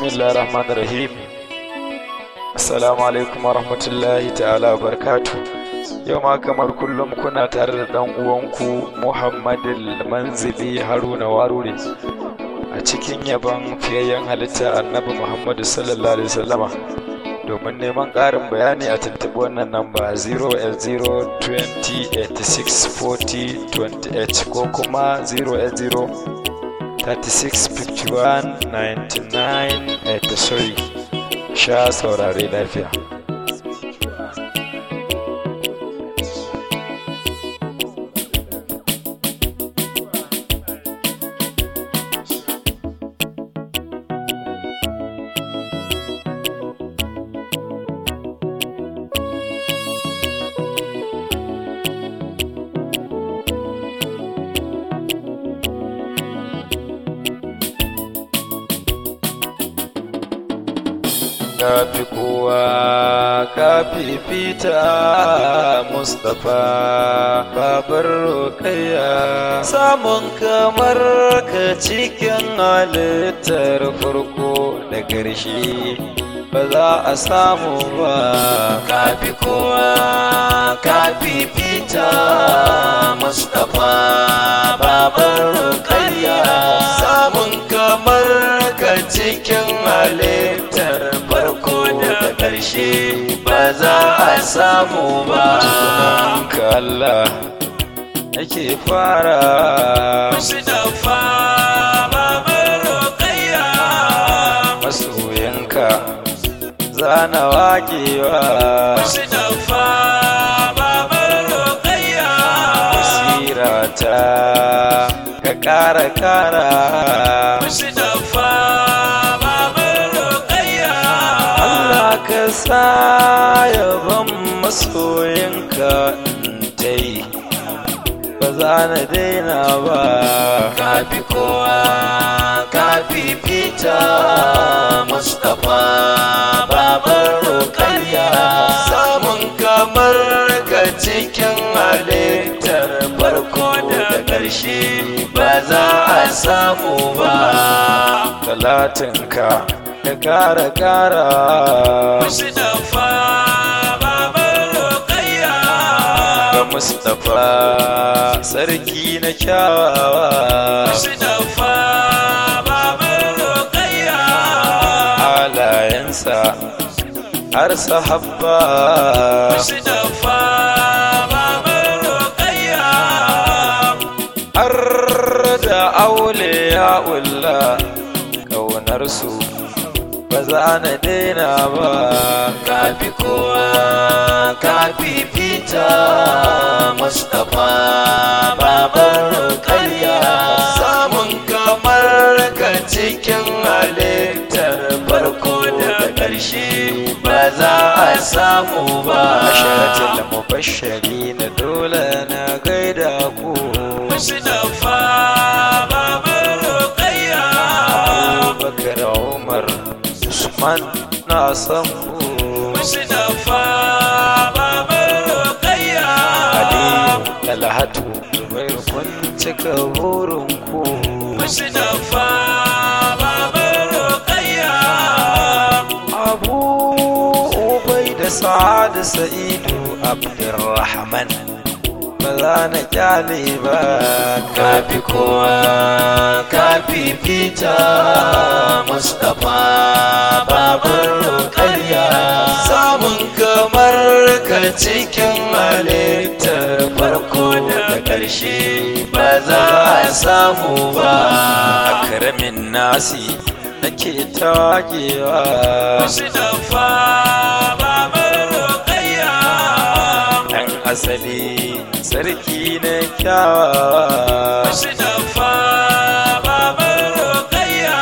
bismillah rahman rahim assalamu alaikum wa rahmatullahi ta'ala wa barkatu yau ma kamar kullum kuna tare da dan uwanku muhammadul manzili haruna warure a cikin yabon fiyayyen halitta annabi muhammadu sallallahu alaihi wasallama domin neman ƙarin bayani a tuntuɓi wannan namba 08020864028 ko kuma 080 365199 sha saurare lafiya kafi kowa kafi fita mustapha babar rokaya samun kamar ka cikin halittar farko da ƙarshe ba za a samu ba kafi kowa kafi fita mustapha babar rokaya samun kamar ka cikin halittar farko da ƙarshe ba za a samu ba ka Allah ake fara Mustapha babar roƙayya masoyanka zana waƙewa Mustapha babar roƙayya sirata ka ƙara ƙara Mustapha babar roƙayya Allah ka sa yaban masoyinka ta yi ba za na daina ba Kafi kowa kafi fita Mustapha babar roƙayya samun kamar ka cikin halittar farko da ƙarshe ba za a samu ba talatinka ka ƙara ƙara Mustapha babar roƙayya ga mustapha sarki na kyawawa Mustapha babar roƙayya halayensa har sahabba Mustapha babar roƙayya har da aule ya ulla ƙaunarsu ba za na daina ba Kafi kowa kafi fita Mustapha babar roƙayya samun kamar ka cikin halittar farko da ƙarshe ba za a samu ba sharatin mubashari na dole na gaida ku Mustapha babar roƙayya bakar umar usman na san ku Mustapha babar roƙayya aliyu talhatu zubairu kun cika burin ku Mustapha babar roƙayya abu ubai da sa'ad sa'idu abdurrahman ba za na kyale ba Kafi kowa kafi fita Mustapha babar roƙayya samun kamar ka cikin halittar farko da ƙarshe ba za a samu ba akramin nasi nake tawagewa Mustapha babar roƙayya ɗan asali sarki na kyawawa Mustapha babar roƙayya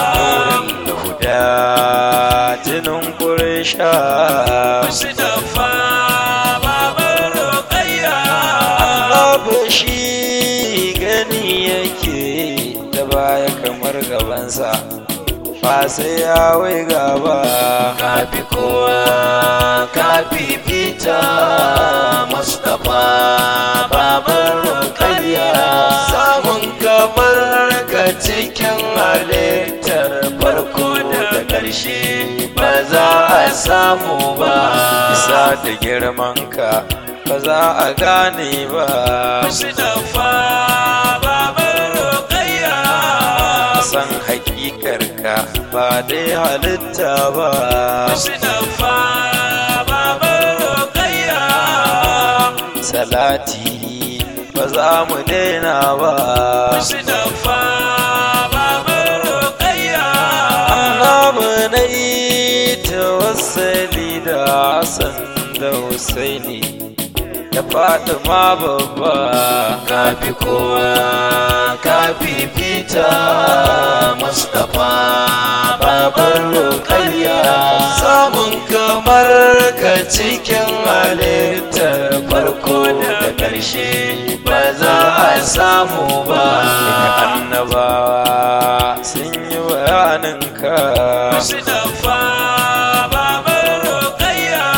Lahuda jinin ƙurisha Mustapha babar roƙayya Abu shi gani yake da baya kamar gabansa ba sai ya wai gaba Kafi kowa kafi fita Mustapha babar roƙayya samun kamar ka cikin halittar farko da ƙarshe ba za a samu ba isa da girmanka ba za a gane ba Mustapha babar Rukayya san hakikarka ba dai halitta ba Mustapha babar Rukayya salati ba za mu daina ba Mustapha babar Rukayya annabi na yi tawassali da Hassan da Husaini da Fatima babba kafi kowa kafi fita Mustapha babar Rukayya samun kamar ka cikin halittar farko da ƙarshe ba za a samu ba annabawa sun yi bayaninka Mustapha babar Rukayya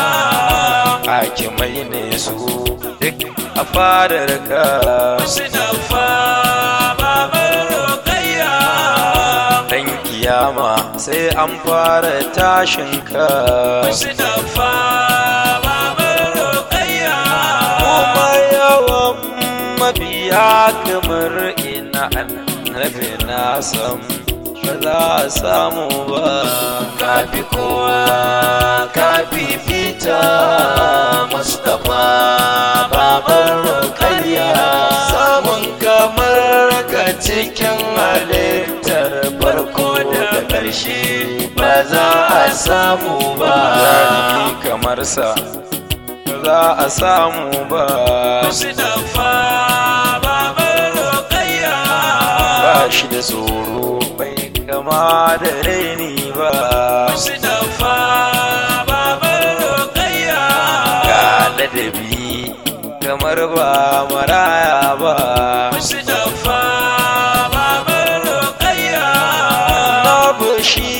hakimai ne su duk a fadarka Mustapha babar Rukayya dan kiyama sai an fara tashinka Mustapha babar Rukayya kuma yawan mabiya kamar ina annabi na san ba za a samu ba kafi kowa kafi fita Mustapha babar Rukayya samun kamar ka cikin halittar farko da ƙarshe ba za a samu ba Zalimi kamar sa ba za a samu ba Mustapha babar Rukayya ba shi da tsoro bai kama da raini ba Mustapha babar Rukayya ga ladabi kamar ba maraya ba Mustapha babar Rukayya babu shi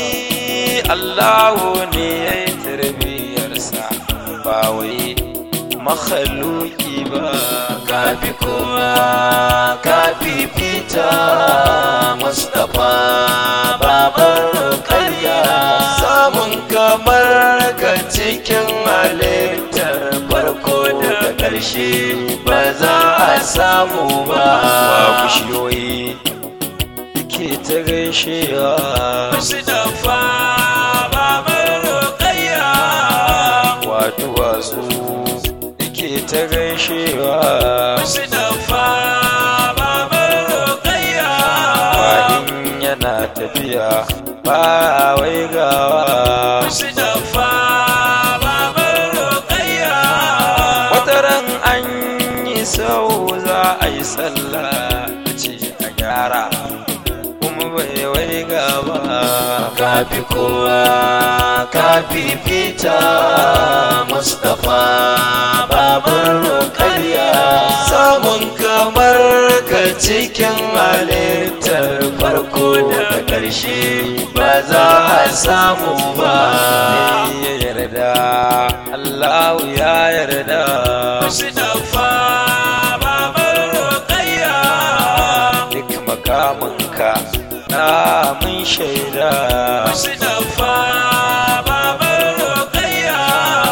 Allahu ne ya yi tarbiyarsa ba wai makhaluki ba kafi kowa kafi fita Mustapha babar Rukayya samun kamar ka cikin halittar farko da ƙarshe ba za a samu ba ba bishiyoyi ke ta gaishewa Mustapha babar Rukayya wa duwatsu ke ta gaishewa Mustapha babar Rukayya ba in yana tafiya ba waigawa Mustapha babar Rukayya wataran an yi sau za a yi sallah a ce a gyara kuma bai waiga ba kafi kowa kafi fita Mustapha babar Rukayya samun kamar ka cikin halittar farko da ƙarshe ba za a samu ba ya yarda Allahu ya yarda Mustapha babar Rukayya duk makaminka na mun shaida Mustapha babar Rukayya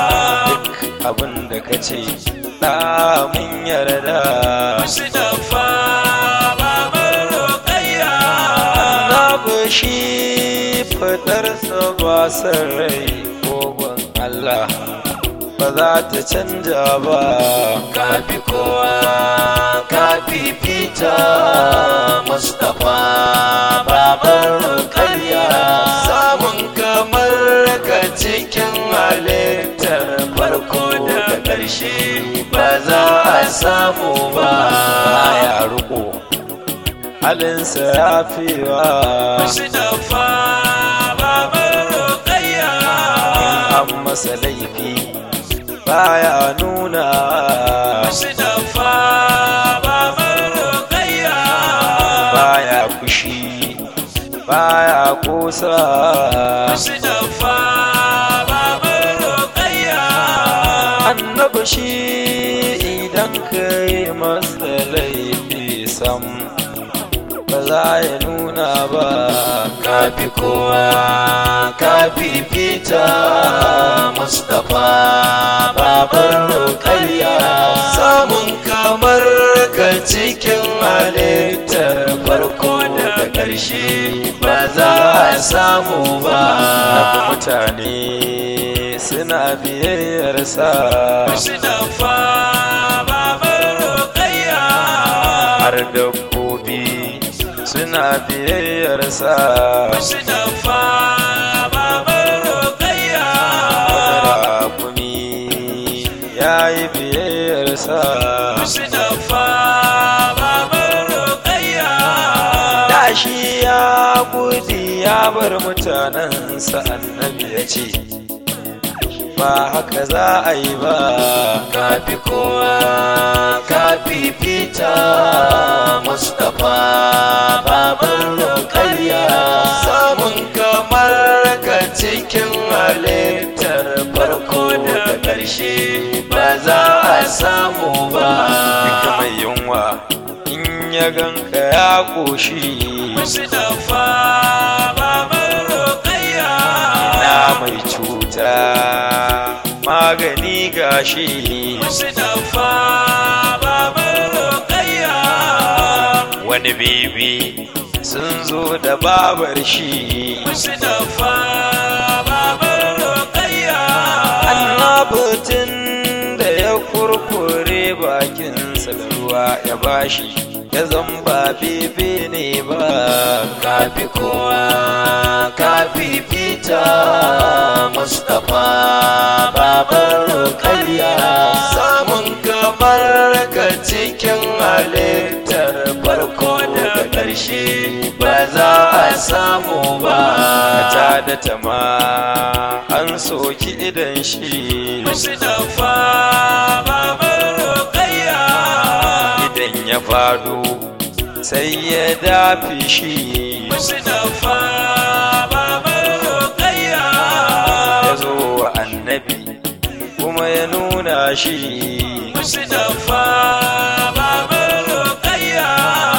abin da ka ce na mun yarda Mustapha babar Rukayya na bashi fadarsa ba san rai kogon Allah ba za ta canja ba kafi kowa kafi fita Mustapha babar Rukayya samun kamar ka cikin halittar farko da ƙarshe ba za a samu ba ya riko halinsa ya fiwa Mustapha babar Rukayya an masa laifi baya nuna Mustapha babar Rukayya baya fushi baya kosa Mustapha babar Rukayya annabi shi idan ka yi masa laifi sam ba za ya nuna ba kafi kowa kafi fita mustapha babar rukayya samun kamar ka cikin halittar farko da ƙarshe ba za a samu ba mutane suna biyayyar sa mustapha babar rukayya har dabbobi suna biyayyar sa mustapha babar rukayya rakumi ya yi biyayyar sa mustapha babar rukayya da shi ya gudu ya bar mutanensa annabi ya ce ba haka za a yi ba kafi kowa kafi fita mustapha babar rukayya samun kamar ka cikin halittar farko da ƙarshe ba za a samu ba duka mai yunwa in ya ganka ya ƙoshi mustapha babar rukayya na mai cuta magani gashi mustapha babar rukayya wani bibi sun zo da babar shi mustapha babar rukayya annabatin da ya kurkure bakinsa da ruwa ya bashi ya zamba bebe ne ba kafi kowa kafi fita mustapha babar rukayya samun kamar ka cikin halittar farko da ƙarshe ba za a samu ba ta da tama an soki idan shi mustapha babar rukayya idan ya fado sai ya dafi shi mustapha babar rukayya ya zo wa annabi kuma ya nuna shi mustapha babar rukayya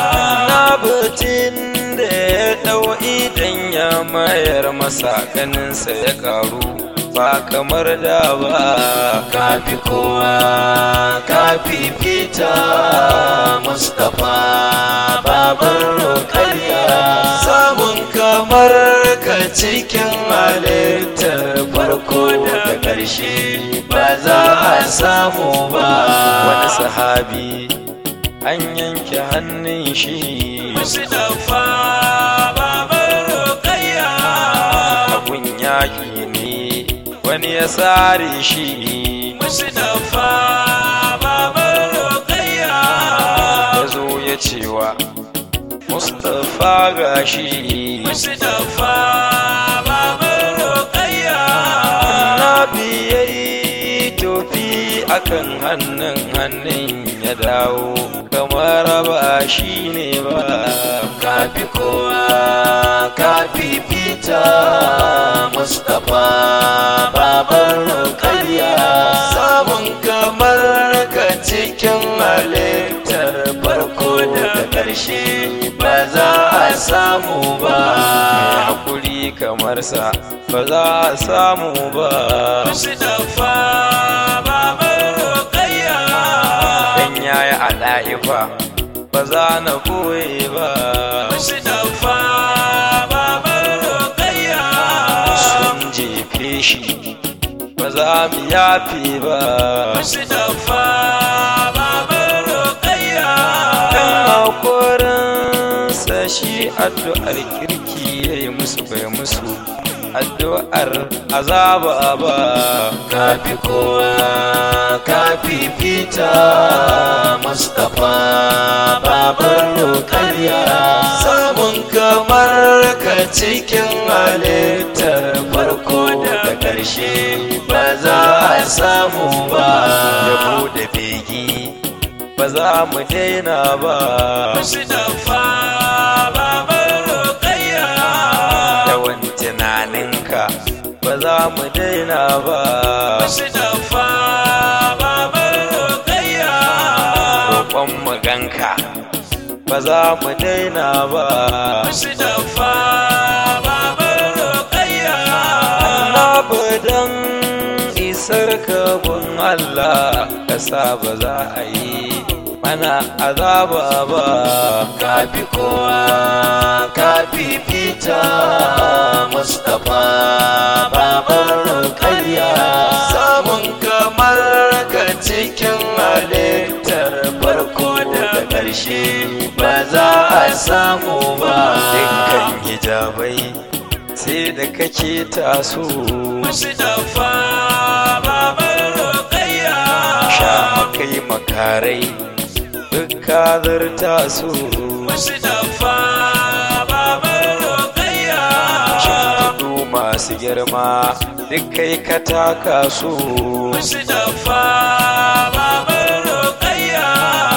nabatin da ya ɗau idan ya mayar masa ganinsa ya karu ba kamar da ba kafi kowa kafi fita mustapha babar rukayya samun kamar ka cikin halittar farko da ƙarshe ba za a samu ba wani sahabi an yanke hannun shi mustapha babar rukayya abun yaƙi ne wani ya sare shi mustapha babar rukayya ya zo ya cewa mustapha gashi mustapha babar rukayya Nabi ya yi tofi akan hannun hannun ya dawo kamar ba shi ne ba kafi kowa kafi fita mustapha babar rukayya samun kamar ka cikin halittar farko da ƙarshe ba za a samu ba mai hakuri kamar sa ba za a samu ba mustapha babar rukayya dan yayi a ɗa'ifa ba za na koye ba mustapha babar rukayya sun jefe shi ba za mu yafe ba mustapha babar rukayya kan haƙurinsa shi addu'ar kirki ya yi musu bai musu addu'ar azaba ba kafi kowa kafi fita mustapha babar rukayya samun kamar ka cikin halittar farko da ƙarshe ba za a samu ba ya bude begi ba za mu daina ba mustapha babar rukayya yawan tunaninka ba za mu daina ba mustapha babar rukayya roƙon maganka ba ba za mu daina ba Mustapha babar Rukayya annabi dan isar kabun Allah kasa ba za a yi mana azaba ba kafi kowa kafi fita Mustapha babar Rukayya samun kamar ka cikin halittar farko da ƙarshe ba za a samu ba dukkan hijabai sai da kake taso Mustapha babar Rukayya sha makai makarai duk ka zarta su Mustapha babar Rukayya shimfiɗu masu girma duk kai ka taka su Mustapha babar Rukayya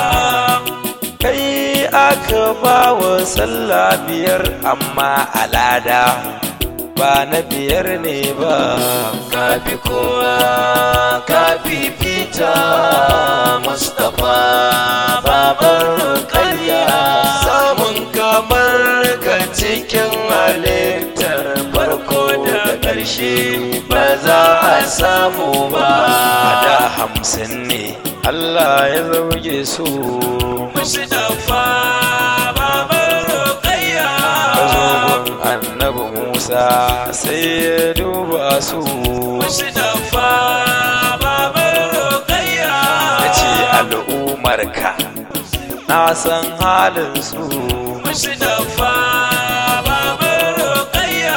kai aka ba wa sallah biyar amma alada ba na biyar ne ba kafi kowa kafi fita Mustapha babar Rukayya samun kamar ka cikin halittar farko da ƙarshe ba za a samu ba a da hamsin ne Allah ya zauge su Mustapha babar Rukayya ka zo gun annabi Musa sai ya duba su Mustapha babar Rukayya ya ce al'umarka na san halin su Mustapha babar Rukayya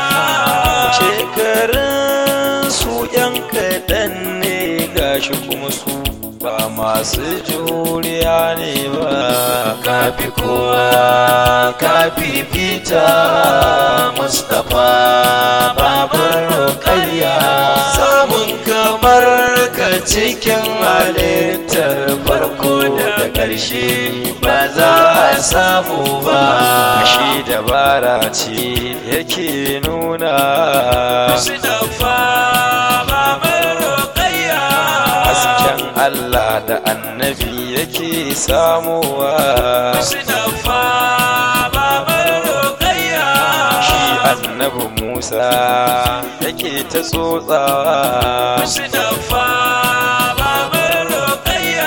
shekarun su yan kaɗan ne gashi kuma su ba masu juriya ne ba kafi kowa kafi fita Mustapha babar Rukayya samun kamar ka cikin halittar farko da ƙarshe ba za a samu ba shi dabara ce yake nuna Mustapha babar Rukayya hasken Allah da annabi yake samuwa Mustapha babar Rukayya shi annabi Musa yake ta tsotsawa Mustapha babar Rukayya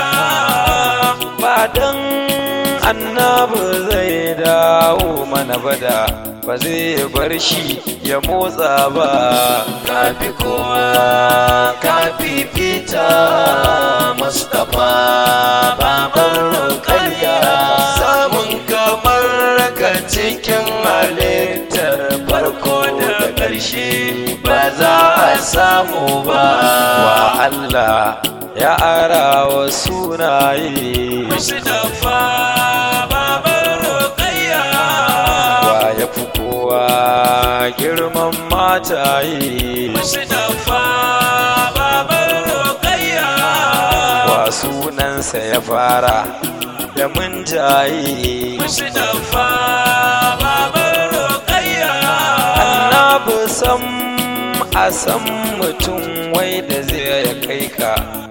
ba dan annabi zai dawo mana bada ba zai bar shi ya motsa ba kafi kowa kafi fita Mustapha babar Rukayya samun kamar ka cikin halittar farko da ƙarshe ba za a samu ba wa Allah ya ara wa sunaye Mustapha babar Rukayya wa ya fi kowa girman mataye Mustapha babar Rukayya wa sunansa ya fara da mun jaye Mustapha babar Rukayya annabi sam a san mutum wai da zai kai ka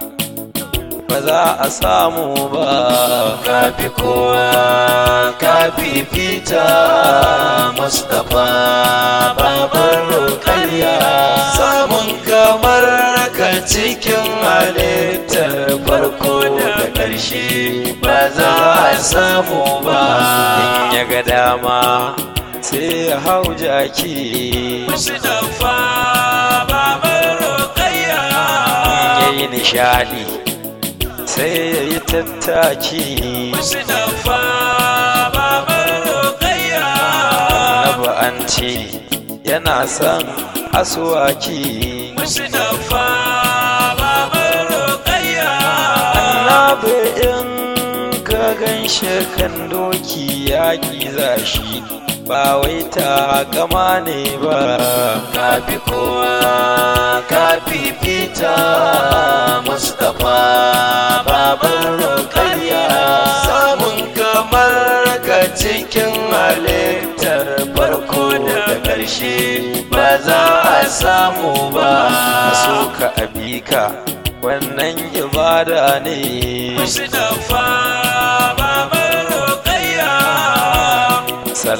ba za a samu ba kafi kowa kafi fita Mustapha babar Rukayya samun kamar ka cikin halittar farko da ƙarshe ba za a samu ba in ya ga dama sai ya hau jaki Mustapha babar Rukayya ya yi nishadi sai ya yi tattaki Mustapha babar Rukayya annabi an ce yana son asuwaki Mustapha babar Rukayya annabi in ka gan kan doki yaƙi zashi ba wai ta gama ne ba kafi kowa kafi fita Mustapha babar Rukayya samun kamar ka cikin halittar farko da ƙarshe ba za a samu ba so ka abika wannan ibada ne Mustapha babar Rukayya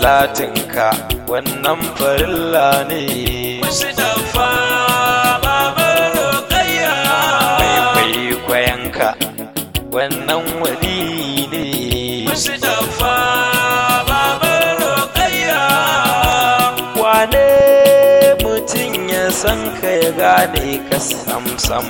salatinka wannan farilla ne Mustapha baban Rukayya mai kwaikwayonka wannan wali ne Mustapha baban Rukayya wane mutum ya san ka ya gane ka samsam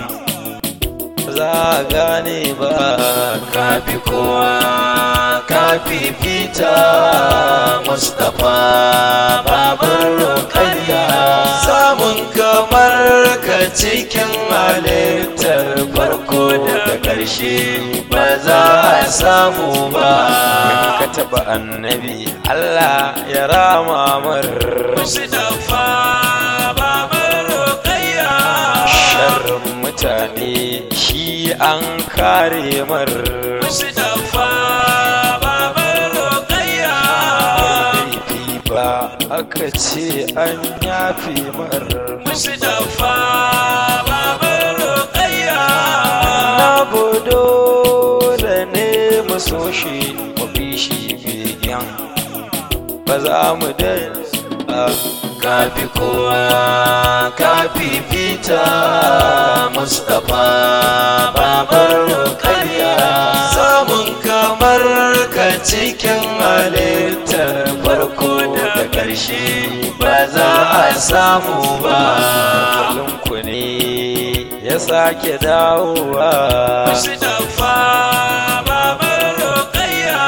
za a gane ba kafi kowa kafi fita Mustapha baban Rukayya samun kamar ka cikin halittar farko da ƙarshe ba za a samu ba ka taba annabi Allah ya rama mar Mustapha baban Rukayya sharrin mutane shi an kare mar Mustapha baban Rukayya laifi ba aka ce an yafe mar Mustapha baban Rukayya na bodo da ne mu so shi mu bi shi begen ba za mu daina kafi kowa kafi fita Mustapha babar Rukayya samun kamar ka cikin halittar farko da ƙarshe ba za a samu ba ku ne ya sake dawowa Mustapha babar Rukayya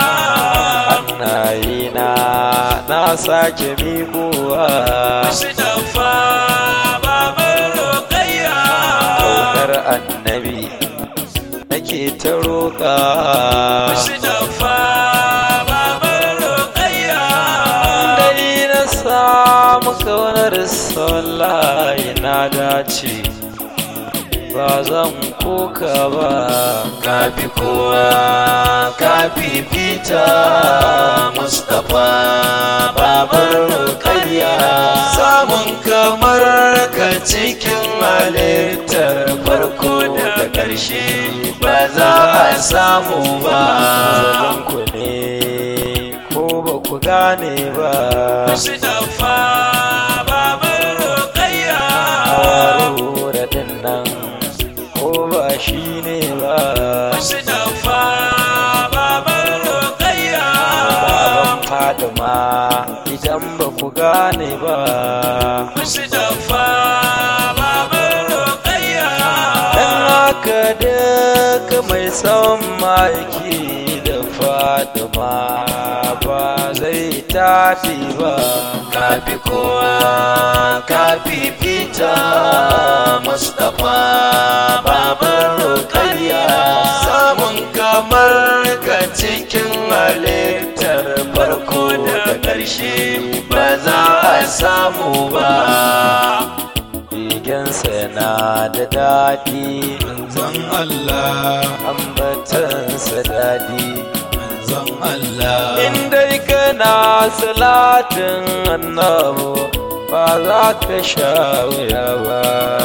hannaye na na sake miƙowa Mustapha babar Rukayya kaunar annabi nake ta roƙa Mustapha babar Rukayya dai na samu kaunar sallahi na dace ba zan koka ba kafi kowa kafi fita Mustapha babar Rukayya samun kamar ka cikin halittar farko da ƙarshe ba za a samu ba ku ne ko ba ku gane ba Mustapha babar Rukayya Harura din nan ko ba shi ne ba Mustapha babar Rukayya baban Fadima idan ba ku gane ba Mustapha babar Rukayya dan haka duka mai son ma'aiki da Fadima ba zai tafi ba kafi kowa kafi fita Mustapha babar Rukayya samun kamar ka cikin halittar farko da ƙarshe ba za a samu ba Rigensa na da daɗi zan Allah ambatansa daɗi zan Allah in dai kana salatin annabu ba za ka sha wuya ba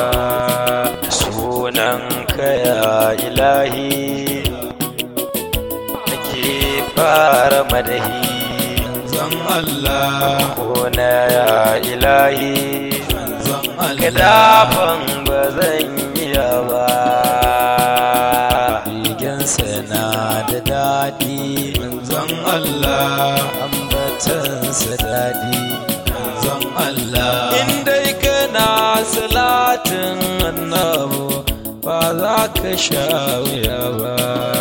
sunan ya ilahi ake fara madahi zan Allah ko na ya ilahi zan Allah kadafan ba zan iya ba rigensa na da daɗi zan Allah ambatansa daɗi zan Allah in dai kana salatin annabu ba za ka sha wuya ba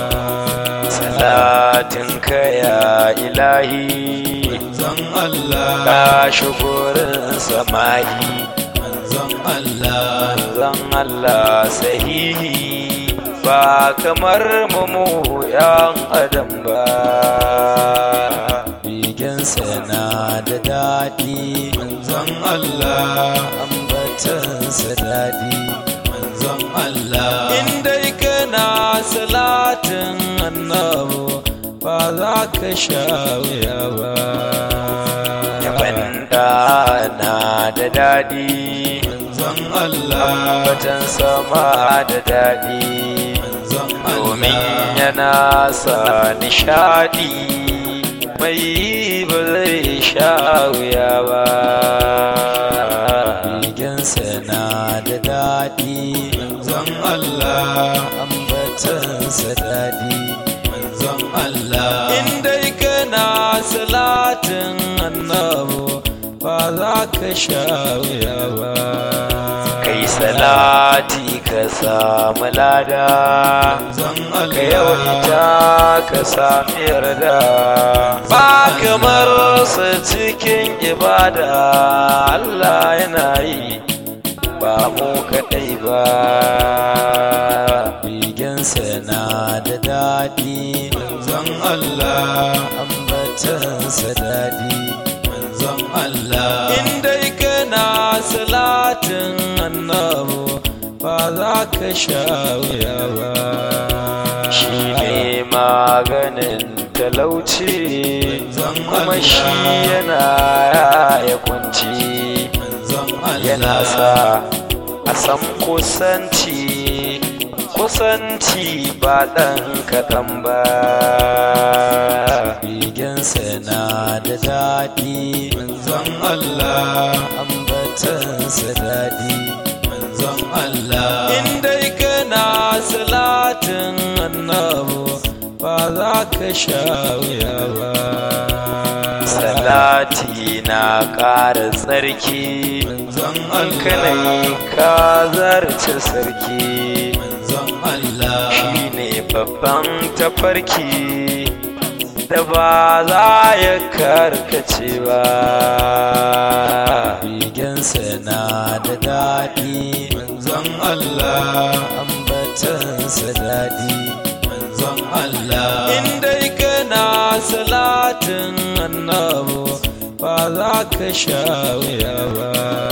salatin ka ya ilahi zan Allah ka shugurin samahi zan Allah zan Allah sahihi ba kamar mu yan adam ba rigensa na da daɗi zan Allah ambatansa daɗi zan Allah in dai kana salatin annabu ba za ka sha wuya ba banda na da daɗi zan Allah ambatan sama da daɗi zan domin Allah yana sa nishaɗi mai ba zai sha wuya ba Rigensa na da daɗi manzon Allah ambatansa daɗi manzon Allah inda kana salatin annabu ba za ka sha wuya ba kai salati ka samu lada manzon ka Allah yawaita ka sami yarda ba kamar su cikin ibada Allah yana yi ba mu kaɗai ba Rigensa na da daɗi manzon Allah ambatansa daɗi manzon Allah inda kana salatin annabu ba za ka sha wuya ba shi ne maganin talauci kuma shi yana ya kunci manzon yana Allah sa a san kusanci kusanci ba ɗan kaɗan ba Rigensa na da daɗi manzon Allah ambatansa daɗi manzon Allah inda kana salatin annabu ba za ka sha wuya ba salati na ƙara tsarki manzon an kana yi ka zarce sarki manzon Allah shine babban tafarki da ba za ya karkace ba Rigensa na da daɗi manzon Allah ambatansa daɗi manzon Allah inda kana salatin annabu ba za ka sha wuya ba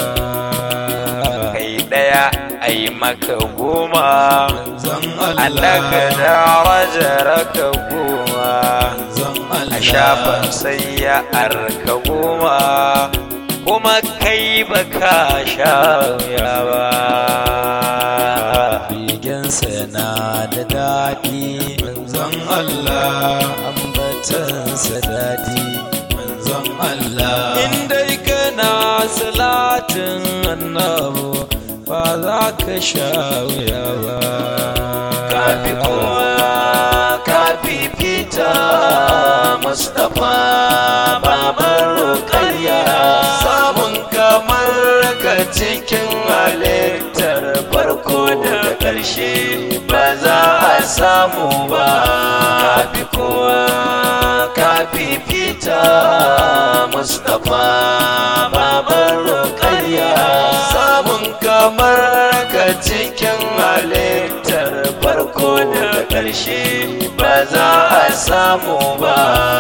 kai ɗaya ai maka goma manzon Allah Allah ka darajar ka goma manzon a Allah shafan sai ya arka goma kuma kai baka sha wuya ba Rigensa na da daɗi manzon Allah ambatansa daɗi manzon Allah inda kana salatin annabu ba za ka sha wuya ba kafi kowa kafi fita mustapha babar rukayya samun kamar ka cikin halittar farko da ƙarshe ba za a samu ba kafi kowa kafi fita mustapha babar rukayya samun kamar ka cikin halittar farko da ƙarshe ba za a samu ba